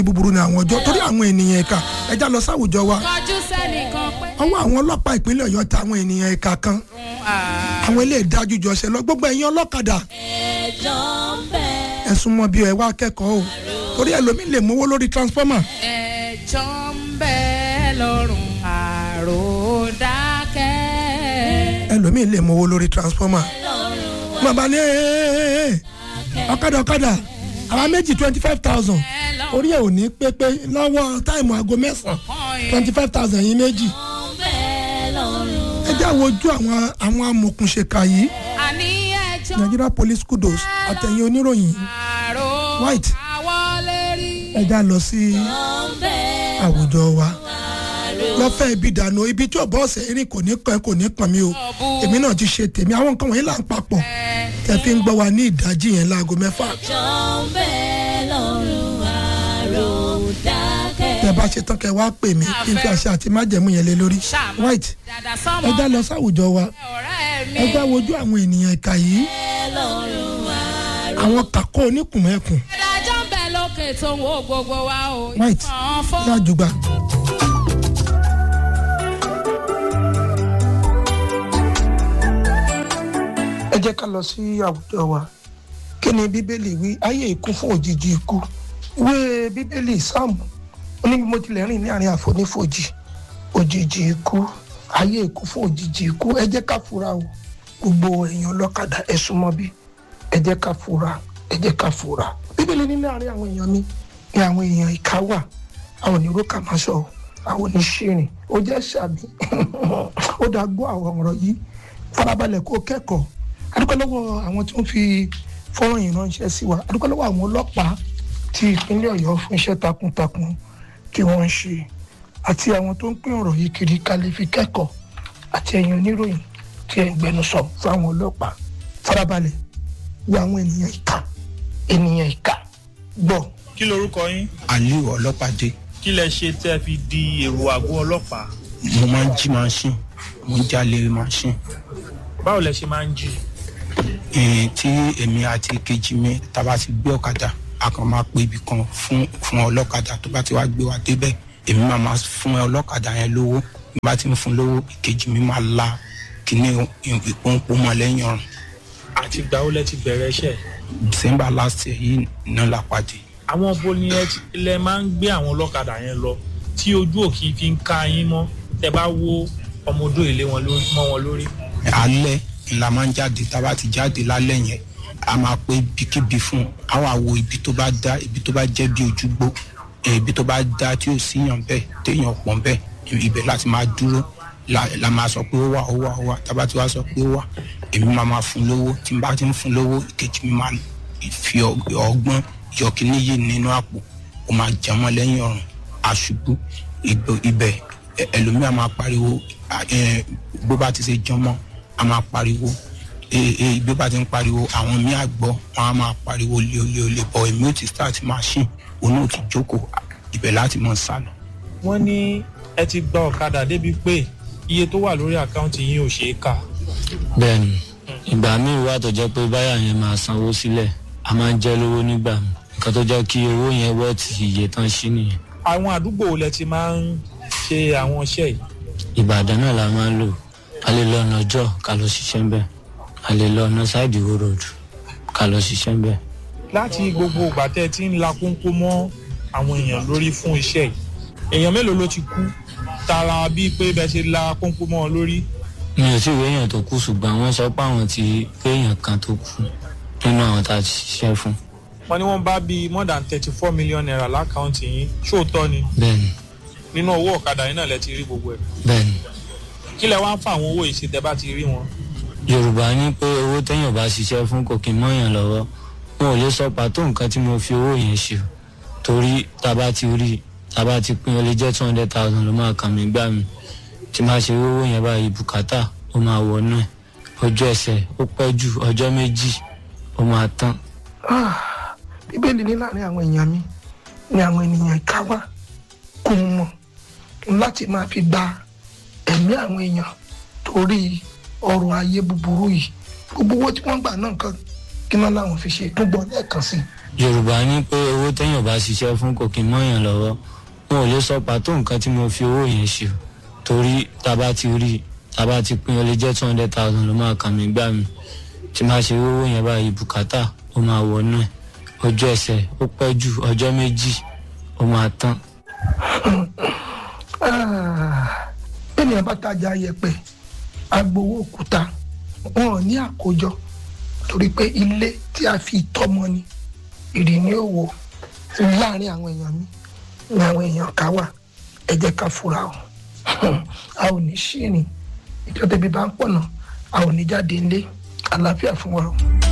búburú ni àwọn ọjọ́ torí àwọn ènìyàn ẹ̀ka ẹja lọ sáwùjọ wa kọjú sẹ́nìkan pé ọwọ́ àwọn ọlọ́pàá ìpínlẹ̀ ọ̀yọ́ ta àwọn ènìyàn ẹ̀ka kan àwọn ilé ìdájú jọ ṣe lọ gbogbo ẹ̀yin ọlọ́kadà ẹjọ́ ń bẹ. ẹ̀sùn mọ́ bí ẹ wá kẹ́kọ̀ọ́ o torí ẹlòmíì lè mówó lórí transformer ẹjọ́ ń bẹ lọ́rùn àròdákẹ́. ẹlòmíì lè mówó lórí transformer bàbá ní "Ee, ọ̀kadà ọ̀kadà àwa méjì twenty five thousand orí ẹ̀ ò ní pépé lọ́wọ́ táìmù aago mẹ́sàn-án twenty five thousand yín méjì ń bẹ lọ́rùn. ẹ jẹ́ àwọn ojú àwọn àwọn amòkùnṣèkà yìí àní ẹjọ́ Nigeria police kudos àtẹ̀yìn oníròyìn àrò White. àwọlé rí. ẹ já lọ sí ń bẹ àwùjọ wa lọ́fẹ̀ẹ́ ibi dànù ibi tí ọ̀bọ̀ ọ̀sẹ̀ erin kò ní kàn kò ní kàn mí o èmi náà ti ṣe tèmi àwọn nǹkan wọ̀nyí là ń papọ̀ tẹ fi ń gbọ́ wa ní ìdájí yẹn láago mẹ́fà ẹjọ́ ń bẹ lọ́rùn àròdákẹ́. tẹ bá ṣe tán kẹ wá pè mí kí n fi àṣẹ àti májẹ̀mú yẹn lé lórí white dàdà sọmọ ẹ já lọ sáwùjọ wa ọ̀rẹ́ mi. ẹ já wojú àwọn ènìyàn ìka yìí lọ́rùn àrò. àwọn kàkó oníkùnmẹ́kùn ìdájọ́ ń bẹ lókè tó ń wo gbogbo wa o. white ìfọ̀n fún. lájùgbà. ẹ jẹ́ ká lọ sí àwùjọ wa kí ni bíbélì wí ayé ikú fún òjijì ikú ìwé bíbélì sáàmù ó ní bí mo tilẹ̀ rìn ní àárín àfonífojì òjijì ikú ayé ikú fún òjijì ikú ẹ jẹ́ ká fura o gbogbo èèyàn ọlọ́kadà ẹ súnmọ́ bí ẹ jẹ́ ká fura ẹ jẹ́ ká fura bíbélì ní láàárín àwọn èèyàn mi ní àwọn èèyàn ìka wà àwọn onírúkà máa sọ àwọn oníṣìrìn ó jẹ́ sàbí ó dáa gbọ́ àwọn ọ̀rọ̀ yìí farabalẹ̀ kó kẹ́kọ̀ọ́ adúpẹ́ lọ́wọ́ àwọn tí wọ́n fi fọ́nrán yìí ránṣẹ́ sí wa adúpẹ́ lọ́wọ́ àwọn ọlọ́pàá ti ìpínlẹ̀ ọ̀yọ́ fún iṣẹ́ takuntakun tí wọ́n ń ṣe àti àwọn tó ń pín ọ̀rọ̀ yìí kiri ká lè fi kẹ́kọ̀ọ́ àti ẹ̀yin oníròyìn tí ẹ̀ ń gbẹnusọ fún àwọn ọlọ́pàá farabalẹ̀ wo àwọn ènìyàn ìka ènìyàn ìka gbọ́ kí lorúkọ yín aliu ọlọ́pàdé kí lẹ ṣe tẹ́ fi di èrò àgọ́ ọlọ́pàá mo máa ń jí machine mo ń jalè machine báwo lẹ ṣe máa ń jí Eh, tí èmi àti kejì mi tá a bá ti gbé ọ̀kadà a kàn máa pe ibì kan fún fún ọlọ́kadà tó bá ti wá gbé wa débẹ̀ èmi máa máa fún ọlọ́kadà yẹn lówó bí bá ti ń fún lówó ìkejì mi máa la kíní ìpọ́npọ́n mọ́ lẹ́yìn ọ̀run àti ìgbà wo lẹ ti bẹ̀rẹ̀ iṣẹ́ december last year yìí náà la pàdé àwọn bo ni ẹ ti- lẹ máa ń gbé àwọn ọlọ́kadà yẹn lọ tí ojú òkì fi ń ká yín mọ́ tẹ bá wo ọmọdé ilé wọn lórí mọ́ wọn lórí alẹ́ ńlá máa ń jáde tá a bá ti jáde lálẹ́ yẹn a máa pé ibikíbi fún a wà wo ibi tó bá dá ibi tó bá jẹ́ bí ojúgbó eh, ibi tó bá dá tí ò síyàn bẹ́ẹ̀ téèyàn pọ̀ bẹ́ẹ̀ ibẹ̀ láti máa dúró la la máa sọ pé ó wà ó wà ó wà tá a bá ti wá sọ pé ó wà èmi máa máa fún lówó tí n bá ti ń fún lówó ìkejì mi máa fi ọg- ọgbọ́n yọ kíní yìí nínú àpò ó máa jẹ mọ́ lẹ́yìn ọ̀run àṣubú ìgbò- ibẹ̀ ẹ- ẹlòmíà máa pariwo à, ẹ, bó bá ti ṣe jọmọ́ a máa pariwo ee ee bí ó bá ti ń pariwo àwọn míì àgbọ̀ wọn á máa pariwo léoléolé bọ̀ èmi ò ti start machine òun ò ti jókòó ibẹ̀ láti mọ̀ sálọ. wọ́n ní ẹ ti gba ọ̀kadà débi pé iye tó wà lórí àkáǹtì yín ò ṣeé kà bẹ́ẹ̀ni ìgbà míì wà tó jẹ́ pé báyà yẹn máa sanwó sílẹ̀ a máa ń jẹ́ lówó nígbà mi nǹkan tó jẹ́ kí owó yẹn wọ́ ti iye tán sí nìyẹn àwọn àdúgbò wo lẹ ti máa ń ṣe àwọn iṣẹ́ yìí ìbàdàn náà la máa ń lò a lè lọ ọ̀nà ọjọ́ ká lọ ṣiṣẹ́ ń bẹ̀ a lè lọ ọ̀nà sáìdì wo road ká lọ ṣiṣẹ́ ń bẹ̀. láti gbogbo ìgbà tẹ́ ẹ ti ń la kónkó mọ́ àwọn èèyàn lórí fún iṣẹ́ yìí èèyàn mélòó ló ti kú tara bíi pé bẹ́ẹ̀ ṣe la kónkó mọ́ ọ lórí mi ò tí ì réèyàn tó kú ṣùgbọ́n wọ́n sọ pé àwọn ti réèyàn kan tó kú nínú àwọn tá a ti ṣiṣẹ́ fún wọ́n ní wọ́n bá bíi more than thirty four million naira lákàntì yín ṣóòótọ́ ni bẹ́ẹ̀ni nínú owó ọ̀kadà yín náà lẹ ti rí gbogbo ẹ̀ bẹ́ẹ̀ni kí lẹ wá ń fa àwọn owó yìí sí tẹ́ bá ti rí wọn. yorùbá ní pé owó téèyàn bá ṣiṣẹ́ fún kò kí n mọ́yàn lọ́wọ́ wọn ò lè sọ pàtó nǹkan tí mo fi owó yẹn ṣe o. torí tá a bá ti rí tá a bá ti pín ó lè jẹ́ two hundred thousand ló máa kàn mí gbà mí tí máa ṣe owó yẹn báyìí bùkátà ó máa wọnú ẹ̀ ọjọ́ ẹsẹ̀ ó pẹ́ jù ọjọ́ méjì ó máa tán bíbélì ní láàrin àwọn èèyàn mi ni àwọn ènìyàn ìka wá kò mọ̀ láti máa fi gba ẹ̀mí àwọn èèyàn torí ọrọ̀ ayé búburú yìí gbogbo owó tí wọ́n gbà náà kan kí náà làwọn fi ṣe tó gbọ́ lẹ́ẹ̀kan sí i. yorùbá ní pé owó téèyàn bá ṣiṣẹ́ fún kò kí n mọ́yàn lọ́wọ́ wọn ò lè sọ pàtó nǹkan tí mo fi owó yẹn ṣe o torí tá a bá ti rí tá a bá ti pín ó lè jẹ́ two hundred thousand ló máa kàn mí gbà mí tí máa ṣe owó yẹn báyìí bùkátà ó máa wọnú ẹ̀ ọjọ́ ẹsẹ̀ ó pẹ́ jù ọjọ́ méjì ó máa tán ènìyàn bá tajà yẹ̀pẹ̀ agbowó òkúta wọn ò ní àkójọ torí pé ilé tí a fi tọ́mọ ni ìrì ní òwò láàrin àwọn èèyàn mi ni àwọn èèyàn ká wà ẹ jẹ́ ká fura o a ò ní ṣìrìn ìjọ tẹbi bá ń pọ̀nà a ò ní jáde ńlé àlàáfíà fún wa o.